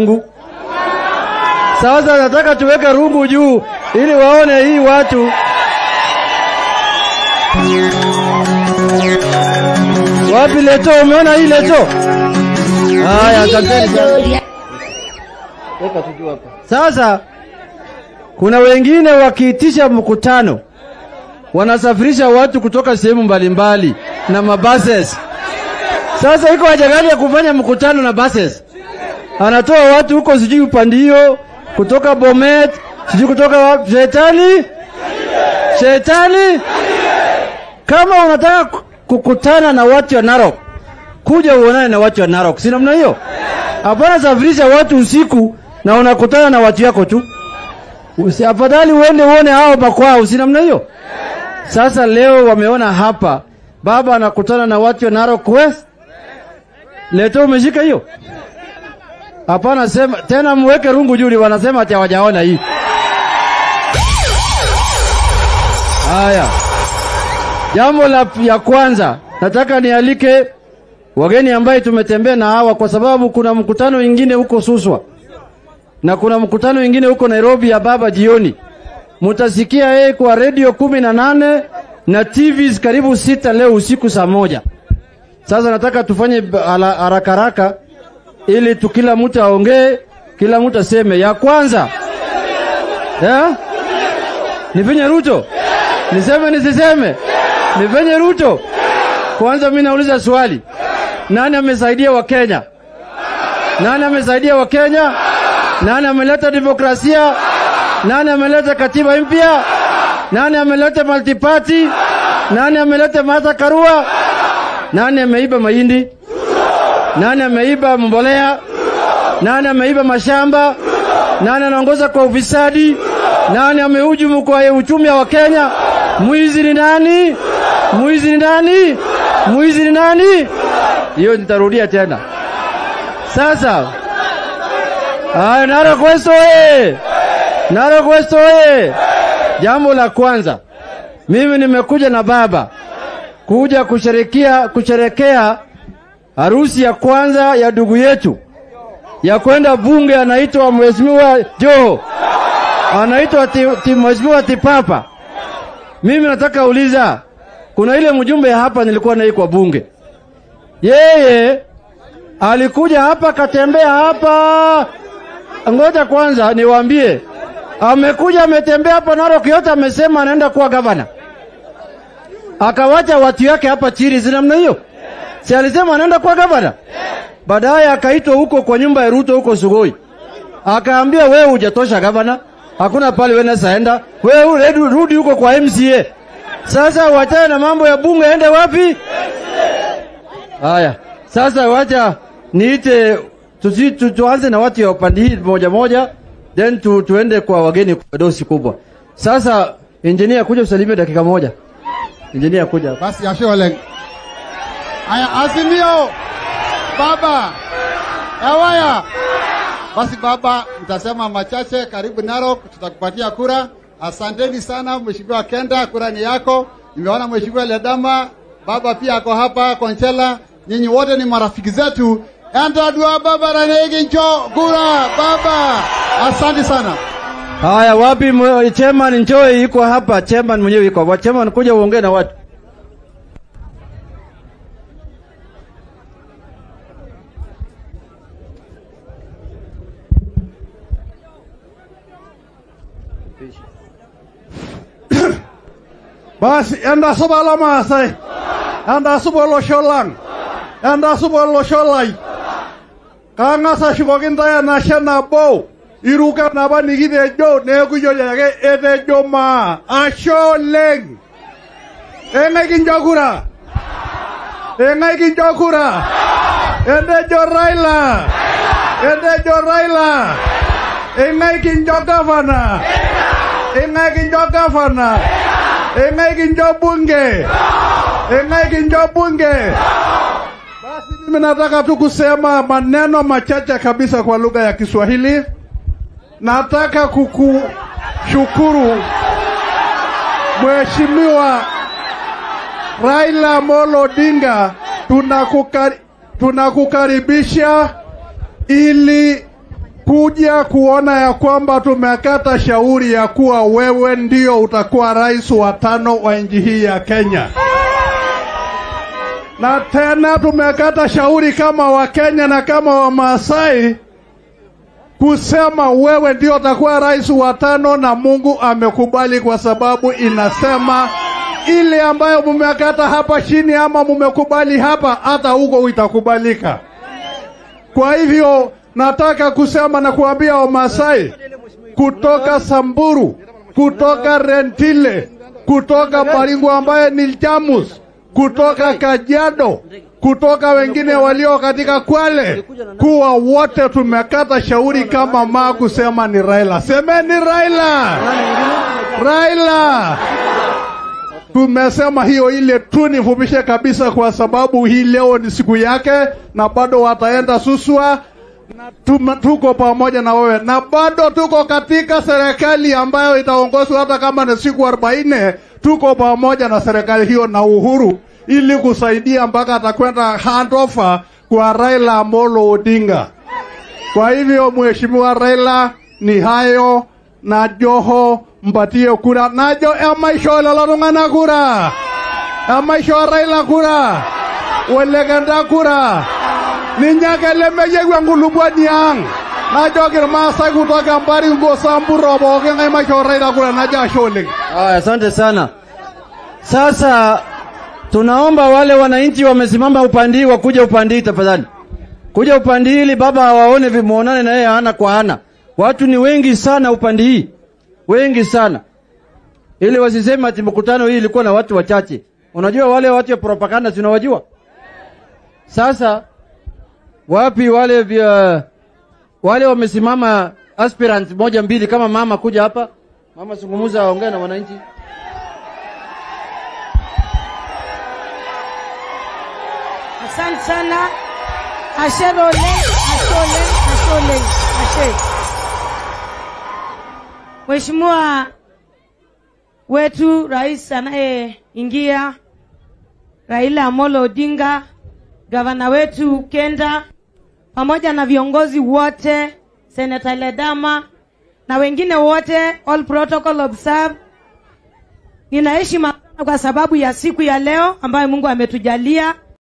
rungu. Sasa nataka tuweke rungu juu ili waone hii watu wapi. Leto, umeona hii leto? Haya, asanteni sana. Weka tu juu hapa. Sasa kuna wengine wakiitisha mkutano wanasafirisha watu kutoka sehemu mbalimbali na mabuses. Sasa iko haja gani ya kufanya mkutano na buses? Anatoa watu huko sijui upandio kutoka Bomet, sijui kutoka wapi. Shetani, shetani. Kama unataka ku- kukutana na watu wa Narok, kuja uonane na watu wa Narok, si namna hiyo? Hapana safirisha watu usiku na unakutana na watu yako tu. Usi, afadhali uende uone hao makwao, si namna hiyo? Sasa leo wameona hapa baba anakutana na watu wa Narok West. Leto umeshika hiyo? Hapana, sema tena, mweke rungu juu, wanasema ati hawajaona hii. Haya, jambo la ya kwanza nataka nialike wageni ambaye tumetembea na hawa, kwa sababu kuna mkutano mwingine huko Suswa na kuna mkutano mwingine huko Nairobi ya baba jioni. Mutasikia yeye kwa redio kumi na nane na TVs karibu sita leo usiku saa moja. Sasa nataka tufanye b- ala- haraka haraka ili tu kila mtu aongee, kila mtu aseme. Ya kwanza ya? Nifanye Ruto? Niseme nisiseme? Nifanye Ruto? Kwanza mimi nauliza swali, nani amesaidia Wakenya? Nani amesaidia Wakenya? Nani ameleta demokrasia? Nani ameleta katiba mpya? Nani ameleta multiparty? Nani ameleta Martha Karua? Nani ameiba mahindi? Nani ameiba mbolea? Nani ameiba mashamba? Nani anaongoza kwa ufisadi? Nani amehujumu kwa uchumi wa Kenya? Mwizi ni nani? Mwizi ni nani? Mwizi ni nani? Hiyo nitarudia tena. Sasa Haya, Narok West oye! Narok West oye! Jambo la kwanza, mimi nimekuja na baba kuja kusherekea kusherekea harusi ya kwanza ya ndugu yetu ya kwenda bunge, anaitwa Mheshimiwa Joho, anaitwa ti, ti, Mheshimiwa Tipapa. Mimi nataka uliza, kuna ile mjumbe hapa nilikuwa naye kwa bunge, yeye alikuja hapa akatembea hapa Ngoja kwanza niwaambie, amekuja ametembea hapa Narok yote, amesema anaenda kuwa gavana, akawacha watu yake hapa chini, si namna hiyo? Si alisema anaenda kuwa gavana? Baadaye akaitwa huko kwa nyumba ya Ruto huko Sugoi, akaambia wewe hujatosha gavana, hakuna pale wewe nasaenda, wewe rudi- rudi huko kwa MCA. Sasa wachana na mambo ya bunge, ende wapi? Haya, sasa wacha niite tusi, tu, tuanze na watu ya upande hii moja moja, then tu, tuende kwa wageni kwa dosi kubwa. Sasa engineer, kuja usalimie dakika moja. Engineer, kuja. Basi ashe Oleng. Aya, Azimio baba Ewaya. Basi baba, mtasema machache. Karibu Narok, tutakupatia kura. Asanteni sana Mheshimiwa Kenda, kura ni yako. Nimeona Mheshimiwa Ledama baba pia ako hapa Konchela. Nyinyi wote ni marafiki zetu. Enda dua baba ranegi njo kura baba. Asante sana. Haya, wapi mwe- chairman Njoe yuko hapa, chairman mwenyewe yuko hapa. Chairman, kuja uongee na watu. Basi enda suba la maasai. Enda suba olosho lang. Enda suba olosho lai. Kang'as ashukoki ntae enashe nabo. Iruka napa nikitejo neeku iyiolo ake etejo maa. Ashe oleng. Eng'ae kincho kura. Eng'ae kincho kura. Entejo Raila. Entejo Raila. Eng'ae kincho gavana. Eng'ae kincho gavana. Eng'ae kincho bunge. Eng'ae kincho bunge. Basi mimi nataka tu kusema maneno machache kabisa kwa lugha ya Kiswahili. Nataka kukushukuru Mheshimiwa Raila Amolo Odinga, tunakukari, tunakukaribisha ili kuja kuona ya kwamba tumekata shauri ya kuwa wewe ndio utakuwa rais wa tano wa nchi hii ya Kenya. Na tena tumekata shauri kama Wakenya na kama Wamaasai kusema wewe ndio utakuwa rais wa tano, na Mungu amekubali kwa sababu inasema ile ambayo mumekata hapa chini ama mumekubali hapa, hata huko itakubalika. Kwa hivyo nataka kusema na kuambia Wamasai kutoka Samburu, kutoka Rentile, kutoka Baringo ambaye ni Jamus, kutoka Kajiado, kutoka wengine walio katika Kwale, kuwa wote tumekata shauri kama maa kusema ni Raila. Semeni Raila, Raila. Tumesema hiyo ile tu nifupishe kabisa, kwa sababu hii leo ni siku yake, na bado wataenda Suswa na tuma- tuko pamoja na wewe, na bado tuko katika serikali ambayo itaongozwa hata kama ni siku arobaini. Tuko pamoja na serikali hiyo na Uhuru ili kusaidia mpaka atakwenda handover kwa Raila Amolo Odinga. Kwa hivyo mheshimiwa Raila, ni hayo na Joho mpatie kura najo emaisho lelo tung'anak kura emaisho Raila kura olekenda kura ninye ake lemeyieu enkulupuoni ang najoki irmaasai kutoka Baringo Samburu pookin ng'ae maisho Raila kura najo ashe oleng Haya, asante sana. Sasa tunaomba wale wananchi wamesimama upande hii wakuja upande hii tafadhali, kuja upande hii ili baba awaone vimuonane na yeye ana kwa ana. Watu ni wengi sana upande hii, wengi sana, ili wasiseme ati mkutano hii ilikuwa na watu wachache. Unajua wale watu ya propaganda tunawajua. Sasa wapi wale vya wale wamesimama aspirant moja mbili, kama mama kuja hapa, mama zungumuza, aongee na wananchi. Asante sana. Ashe Roleng, ashe Oleng, ashe Oleng, ashe. Mheshimiwa wetu rais anayeingia Raila Amolo Odinga, gavana wetu Kenda, pamoja na viongozi wote, Senator Ledama na wengine wote, all protocol observed. Nina heshima sana kwa sababu ya siku ya leo ambayo Mungu ametujalia